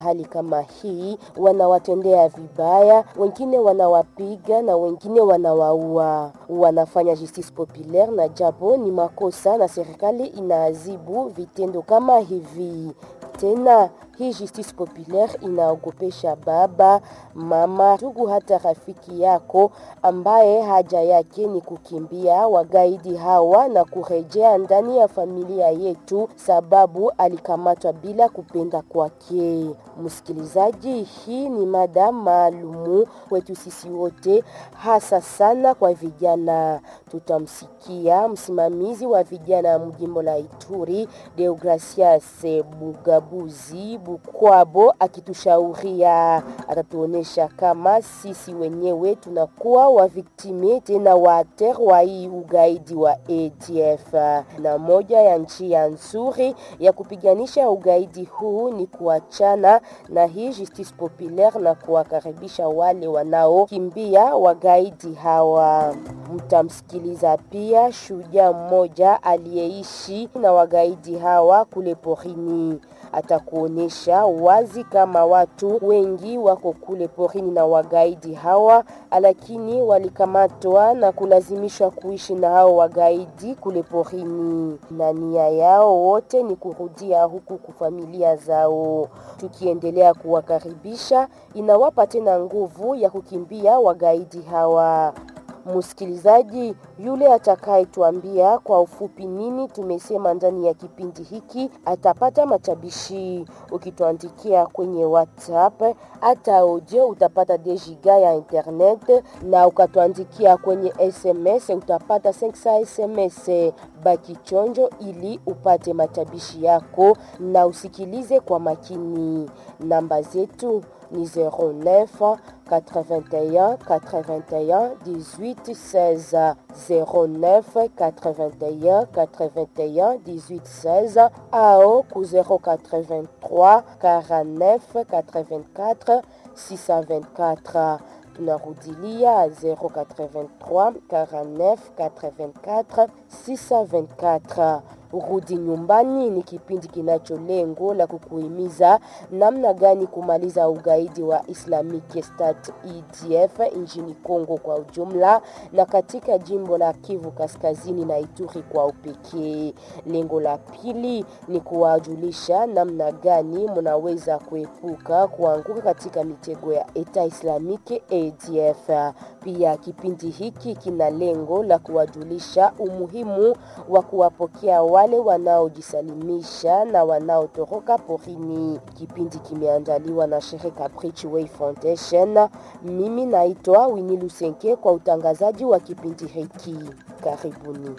hali kama hii wanawatendea vibaya, wengine wanawapiga na wengine wanawaua. Wanafanya justice populaire, na japo ni makosa na serikali inaadhibu vitendo kama hivi. Tena hii justice populaire inaogopesha baba, mama, ndugu, hata rafiki yako ambaye haja yake ni kukimbia wagaidi hawa na kurejea ndani ya familia yetu, sababu alikamatwa bila kupenda kwake. Msikilizaji, hii ni mada maalumu kwetu sisi wote, hasa sana kwa vijana. Tutamsikia msimamizi wa vijana mjimbo la Ituri, Deogracias Bugabuzi Bukwabo akitushauria, atatuonesha kama sisi wenyewe tunakuwa waviktime tena waater wa hii ugaidi wa ADF, na moja ya njia nzuri ya kupiganisha ugaidi huu ni kuachana na hii justice populaire na kuwakaribisha wale wanaokimbia wagaidi hawa. Mtamsikiliza pia shujaa mmoja aliyeishi na wagaidi hawa kule porini atakuonyesha wazi kama watu wengi wako kule porini na wagaidi hawa, lakini walikamatwa na kulazimishwa kuishi na hao wagaidi kule porini, na nia yao wote ni kurudia huku kwa familia zao. Tukiendelea kuwakaribisha, inawapa tena nguvu ya kukimbia wagaidi hawa. Msikilizaji yule atakayetuambia kwa ufupi nini tumesema ndani ya kipindi hiki atapata matabishi. Ukituandikia kwenye WhatsApp hata audio utapata dejiga ya internet, na ukatuandikia kwenye SMS utapata 500 SMS. Baki chonjo ili upate matabishi yako na usikilize kwa makini. Namba zetu ni 09 81 81 18 16 09 81 81 18 16 ao ku 083 49 84 624 tunarudilia 083 49 84 624 Rudi Nyumbani ni kipindi kinacho lengo la kukuhimiza namna gani kumaliza ugaidi wa Islamic State EDF nchini Kongo kwa ujumla na katika jimbo la Kivu Kaskazini na Ituri kwa upekee. Lengo la pili ni kuwajulisha namna gani mnaweza kuepuka kuanguka katika mitego ya Eta Islamic ADF. Pia kipindi hiki kina lengo la kuwajulisha umuhimu wa kuwapokea wale wanaojisalimisha na wanaotoroka porini. Kipindi kimeandaliwa na shirika Bridgeway Foundation. Mimi naitwa Winnie Lusenke kwa utangazaji wa kipindi hiki. Karibuni.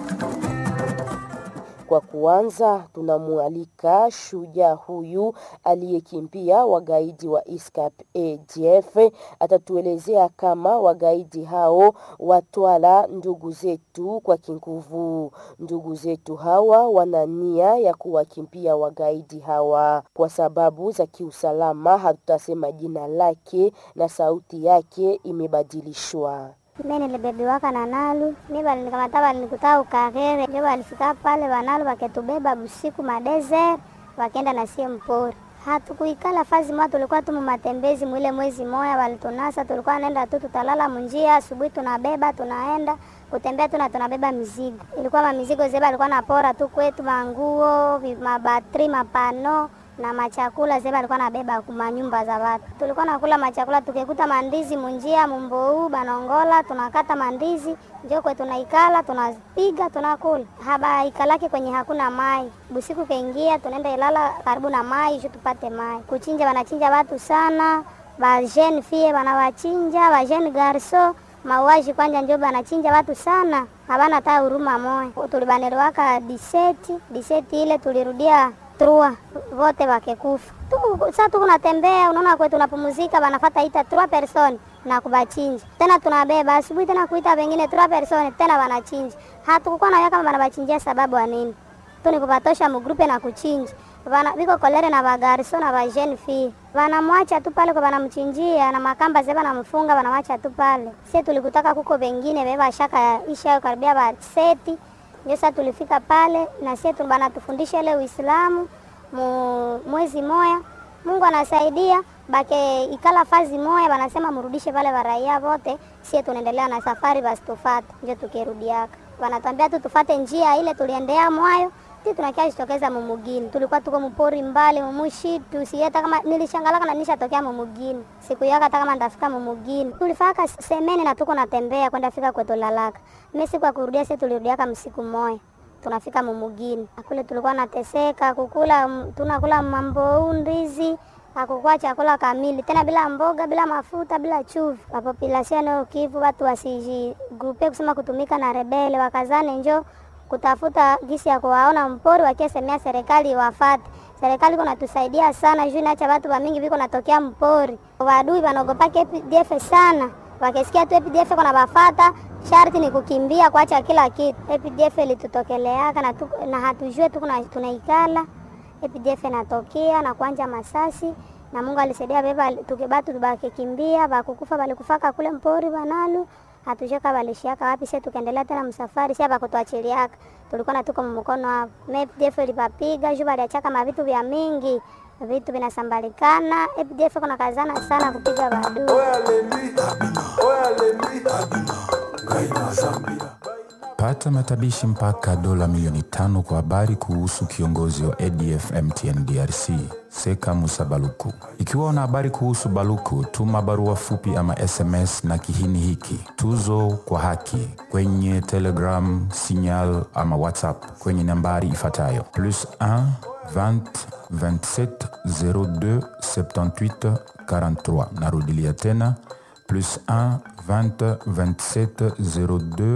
Kwa kuanza, tunamwalika shujaa huyu aliyekimbia wagaidi wa ISCAP ADF. Atatuelezea kama wagaidi hao watwala ndugu zetu kwa kinguvu. Ndugu zetu hawa wana nia ya kuwakimbia wagaidi hawa kwa sababu za kiusalama. Hatutasema jina lake na sauti yake imebadilishwa. Mimi nilibebiwaka na Nalu, mimi balinikamata balinikuta Ukarere, ndio balifika pale Banalu baketubeba busiku madeser, bakenda na sie mpori. Hatukuikala fazi moja, tulikuwa tu matembezi mwile mwezi moya, walitunasa tulikuwa naenda tu, tutalala munjia, asubuhi tunabeba tunaenda kutembea tu na tunabeba mizigo. Ilikuwa mamizigo zeba alikuwa napora tu kwetu, manguo, mabatri, mapano na machakula zeba alikuwa nabeba kuma nyumba za watu. Tulikuwa nakula machakula tukikuta mandizi munjia mumbou banongola, tunakata mandizi njo kwe tunaikala tunapiga tunakula. Haba ikalake kwenye hakuna mai. Busiku kaingia tunaenda ilala karibu na mai ju tupate mai. Kuchinja wanachinja watu sana. Ba jeune fille wanawachinja, ba jeune garso mauaji kwanja njo banachinja watu sana. Habana hata huruma moya. Tulibanelewaka diseti, diseti ile tulirudia trua vote wakekufa tu. Sasa tuko natembea, unaona kwetu tunapumzika, banafata ita trois personnes na kubachinja tena, tunabeba asubuhi tena kuita wengine trois personnes tena wanachinja. Hatukukuwa na kama banabachinjia sababu ya nini? Tu ni kupatosha mugrupe na kuchinja Vana biko kolere na bagariso na ba jeune fille wanamwacha tu pale kwa wanamchinjia na makamba zeba namfunga wanamwacha tu pale. Sisi tulikutaka kuko wengine beba shaka isha karibia ba seti ndio sasa tulifika pale na sisi tulibana tufundisha ile Uislamu mu mwezi moya Mungu anasaidia bake ikala fazi moya, wanasema mrudishe vale varaia vote, sie tunaendelea na safari, basi tufate njo tukirudiaka. Wanatwambia tu tufate njia ile tuliendea mwayo ti tunakia jitokeza mumugini, tulikuwa tuko mpori mbali mumushitu sieta kama nilishangalaka na nishatokea mumugini siku yaka hata kama ndafika mumugini tulifaka semene na tuko natembea kwenda fika kwetu lalaka mimi siku ya kurudia sisi tulirudiaka msiku moya tunafika mumugini kule tulikuwa nateseka kukula tunakula mambo ndizi hakukuwa chakula kamili tena, bila mboga, bila mafuta, bila chumvi. Population ya Kivu watu wasijigrupe kusema kutumika na rebele, wakazane njo kutafuta gisi ya kuwaona mpori, wakiesemea serikali wafate. Serikali iko natusaidia sana juu naacha watu wa mingi viko natokea mpori, wadui wanaogopaka APDF sana, wakisikia tu APDF kuna bafata sharti ni kukimbia kuacha kila kitu. APDF ilitutokeleaka na, tu, na hatujue tu tunaikala APDF inatokea na kuanja masasi na Mungu alisaidia beba tukibatu tubaki kimbia bakukufa balikufaka kule mpori banalu hatujoka balishiaka wapi sisi tukaendelea tena msafari sisi bakutuachiliaka tulikuwa na tuko mkono hapo APDF ilipapiga juu baliachaka mavitu vya mingi vitu vinasambalikana APDF kuna kazana sana kupiga badu Pata matabishi mpaka dola milioni tano kwa habari kuhusu kiongozi wa ADF MTN DRC Seka Musa Baluku. Ikiwa una habari kuhusu Baluku, tuma barua fupi ama SMS na kihini hiki tuzo kwa haki kwenye Telegram, Signal ama WhatsApp kwenye nambari ifuatayo plus 1 20 27 02 78 43. Narudilia tena plus 1 20 27 02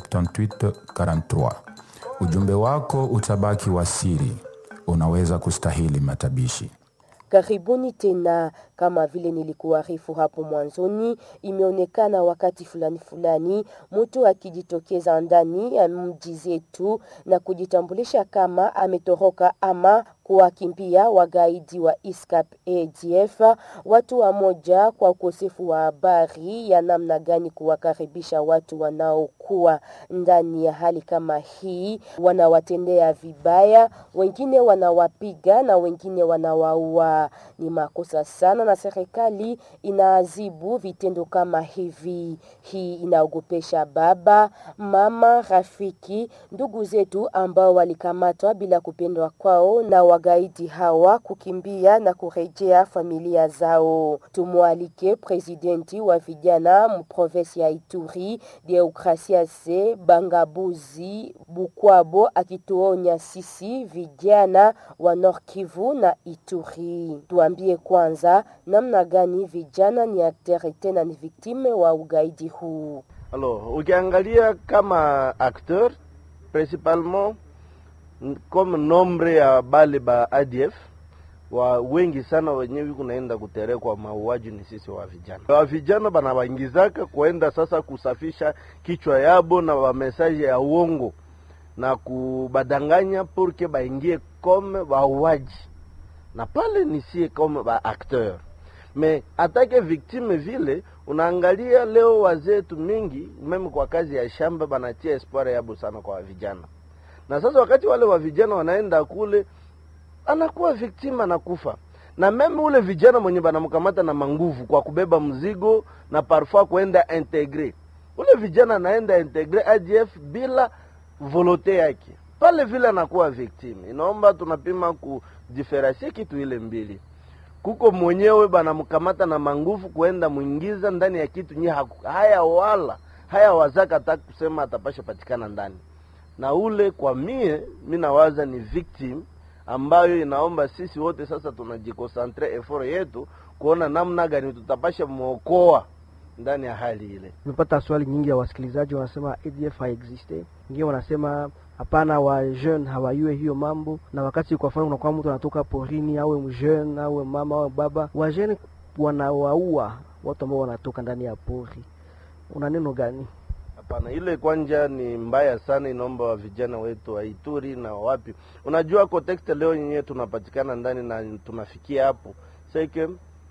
78 43. Ujumbe wako utabaki wa siri, unaweza kustahili matabishi. Karibuni tena. Kama vile nilikuarifu hapo mwanzoni, imeonekana wakati fulani fulani mtu akijitokeza ndani ya mji zetu na kujitambulisha kama ametoroka ama kuwakimbia wagaidi wa ISCAP ADF. Watu wa moja kwa ukosefu wa habari ya namna gani kuwakaribisha watu wanaokuwa ndani ya hali kama hii, wanawatendea vibaya, wengine wanawapiga na wengine wanawaua. Ni makosa sana na serikali inaadhibu vitendo kama hivi. Hii inaogopesha baba, mama, rafiki, ndugu zetu ambao walikamatwa bila kupendwa kwao na wagaidi hawa kukimbia na kurejea familia zao. Tumwalike presidenti wa vijana mprovensi ya Ituri Deokrasiase Bangabuzi Bukwabo akituonya sisi vijana wa Nord Kivu na Ituri. Tuambie kwanza namna gani vijana ni aktere tena ni viktime wa ugaidi huu. Alors, ukiangalia kama acteur principalement comme nombre ya bale ba ADF wa wengi sana wenyewe kunaenda kuterekwa mauaji ni sisi wa vijana. Wa vijana banawaingizaka kuenda sasa kusafisha kichwa yabo na wa message ya uongo na kubadanganya purke baingie comme wauaji, na pale ni sie comme ba acteur me atake victime vile. Unaangalia leo wazetu mingi meme kwa kazi ya shamba banatia espoir yabo sana kwa vijana na sasa wakati wale wa vijana wanaenda kule, anakuwa victim, anakufa na meme ule vijana mwenye banamkamata na manguvu kwa kubeba mzigo na parfois kuenda integre, ule vijana anaenda integre ADF bila volote yake, pale vile anakuwa victim. Inaomba tunapima kudiferensie kitu ile mbili, kuko mwenyewe banamkamata na manguvu kuenda mwingiza ndani ya kitu nye haya wala haya wazaka hata kusema atapasha patikana ndani na ule kwa mie mi nawaza ni victim ambayo inaomba sisi wote sasa tunajikosantre effort yetu kuona namna gani tutapasha mwokoa ndani ya hali ile. Nimepata swali nyingi ya wasikilizaji wanasema ADF haexiste, wengine wanasema hapana, wa jeune hawayue hiyo mambo, na wakati kwa mfano unakuwa mtu anatoka porini, awe mjeune awe mama awe baba, wa jeune wanawaua watu ambao wanatoka ndani ya pori. Una neno gani? Hapana, ile kwanja ni mbaya sana, inaomba wa vijana wetu wa Ituri na wapi. Unajua context leo yenyewe tunapatikana ndani na tunafikia hapo seke,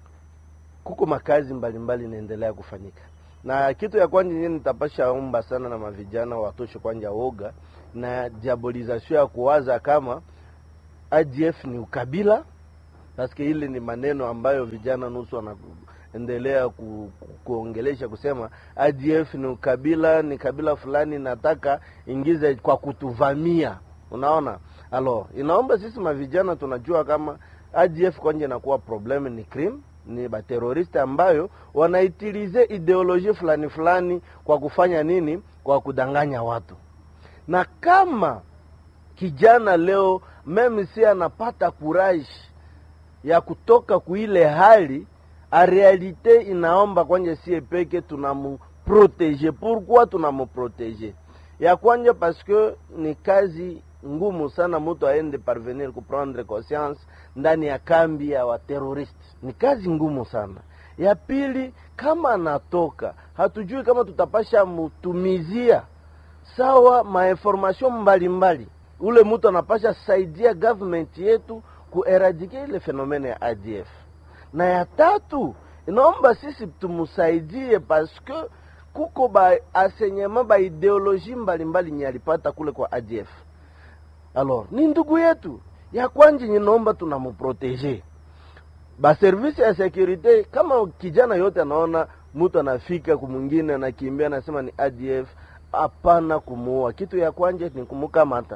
kuko makazi mbalimbali inaendelea kufanyika, na kitu ya kwanja yenyewe nitapasha omba sana na mavijana watoshe kwanja woga na diabolization ya kuwaza kama ADF ni ukabila paske hili ni maneno ambayo vijana nusu wanaendelea ku, ku, kuongelesha kusema ADF ni ukabila, ni kabila fulani nataka ingize kwa kutuvamia. Unaona, alo inaomba sisi mavijana tunajua kama ADF kwanje inakuwa problem ni crime ni bateroristi ambayo wanaitilize ideoloji fulani fulani kwa kufanya nini? Kwa kudanganya watu. Na kama kijana leo meme si anapata courage ya kutoka kuile hali a realite inaomba kwanje sie peke tunamuprotege. Pourquoi tunamuprotege? Ya kwanja parce que ni kazi ngumu sana mtu aende parvenir kuprendre conscience ndani ya kambi ya wateroristi, ni kazi ngumu sana. Ya pili, kama anatoka hatujui kama tutapasha mutumizia sawa mainformation mbalimbali, ule mtu anapasha saidia government yetu kueradike ile fenomene ya ADF. Na ya tatu, inaomba sisi tumusaidie paske kuko ba asenyema ba ideoloji mbalimbali nye alipata kule kwa ADF. Alors ni ndugu yetu ya kwanje, ninaomba tunamuprotege ba service ya securite. Kama kijana yote anaona mtu anafika kumwingine anakimbia anasema ni ADF, hapana kumuua. Kitu ya kwanje ni kumukamata,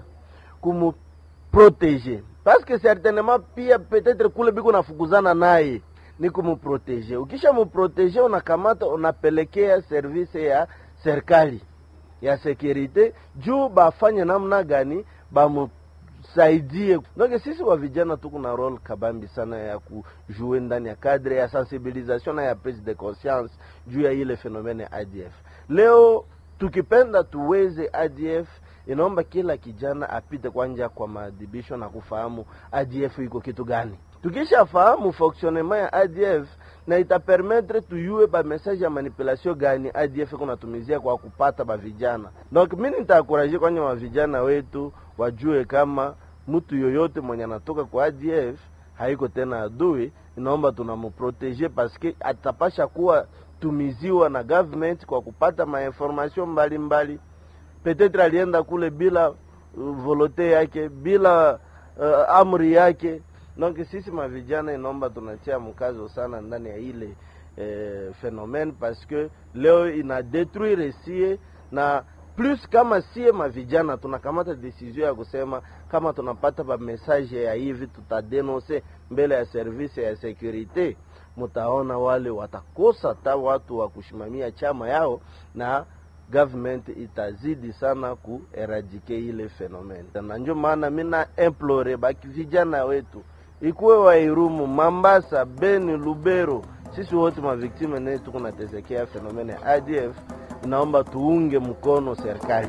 kumuprotege parce que certainement pia peut-être kule biko nafukuzana naye ni kumuprotege. Ukisha muprotege, unakamata unapelekea service ya serikali ya securite juu bafanye namna gani bamusaidie. Donc sisi wa vijana tuko na role kabambi sana ya kujue ndani ya cadre ya sensibilisation na ya prise de conscience juu ya ile fenomene ya ADF. Leo tukipenda tuweze ADF inaomba kila kijana apite kwanja kwa maadhibisho na kufahamu ADF iko kitu gani. Tukishafahamu fonctionnement ya ADF na itapermettre tuyue ba message ya manipulation gani ADF kunatumizia kwa kupata ba vijana. Donc mimi nitaakuraje kwanja wa vijana wetu wajue kama mtu yoyote mwenye anatoka kwa ADF haiko tena adui, inaomba tunamuprotege paske atapasha kuwa tumiziwa na government kwa kupata mainformation mbalimbali petetre alienda kule bila uh, volote yake bila uh, amri yake. Donc sisi mavijana inaomba tunatia mkazo sana ndani ya ile eh, phenomene parce que leo ina detruire sie na plus kama sie mavijana tunakamata decision ya kusema kama tunapata ba message ya hivi tutadenonse mbele ya service ya securite, mutaona wale watakosa ta watu wa kushimamia chama yao na government itazidi sana kueradike ile fenomene, na ndio maana mina implore baki vijana wetu ikuwe Wairumu, Mambasa, Beni, Lubero, sisi wote maviktime ne tuko natesekea fenomene ya ADF, inaomba tuunge mkono serikali.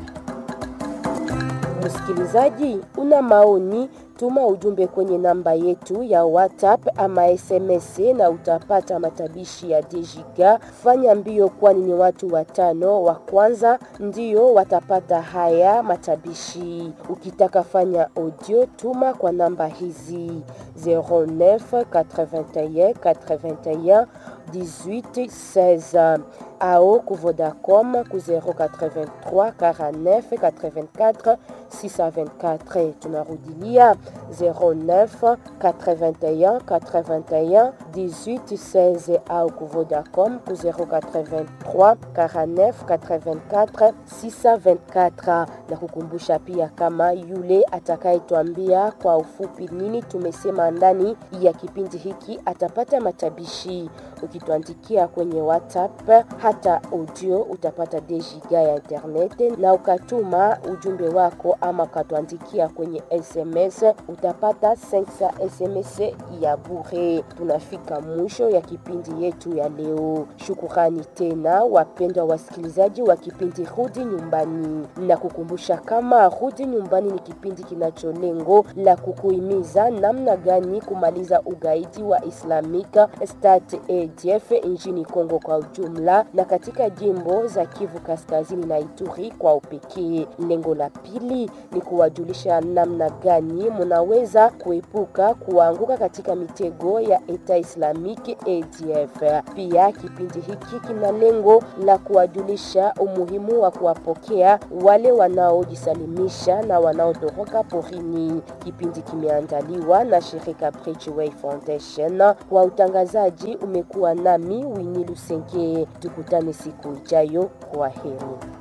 Msikilizaji, una maoni, tuma ujumbe kwenye namba yetu ya WhatsApp ama SMS na utapata matabishi ya Dejiga. Fanya mbio, kwani ni watu watano wa kwanza ndio watapata haya matabishi. Ukitaka fanya audio, tuma kwa namba hizi 09 81 81 18 16 ao ku Vodacom ku 083 49 84 624. Tunarudilia 09 81 81 18 16 au ku Vodacom ku 083 49 84 624, na kukumbusha pia kama yule atakayetwambia kwa ufupi nini tumesema ndani ya kipindi hiki atapata matabishi. Ukituandikia kwenye WhatsApp hata audio utapata dejiga ya internet, na ukatuma ujumbe wako ama ukatuandikia kwenye SMS utapata 500 SMS ya bure. Tunafika mwisho ya kipindi yetu ya leo. Shukurani tena wapendwa wasikilizaji wa kipindi Rudi Nyumbani, na kukumbusha kama Rudi Nyumbani ni kipindi kinacho lengo la kukuhimiza namna gani kumaliza ugaidi wa Islamic State ADF nchini Kongo kwa ujumla na katika jimbo za Kivu Kaskazini na Ituri kwa upekee. Lengo la pili ni kuwajulisha namna gani mnaweza kuepuka kuanguka katika mitego ya Eta Islamique ADF. Pia kipindi hiki kina lengo la kuwajulisha umuhimu wa kuwapokea wale wanaojisalimisha na wanaotoroka porini. Kipindi kimeandaliwa na shirika Bridgeway Foundation. Kwa utangazaji umekuwa nami Winnie Lusenge. Tukutane siku ijayo. Kwa heri.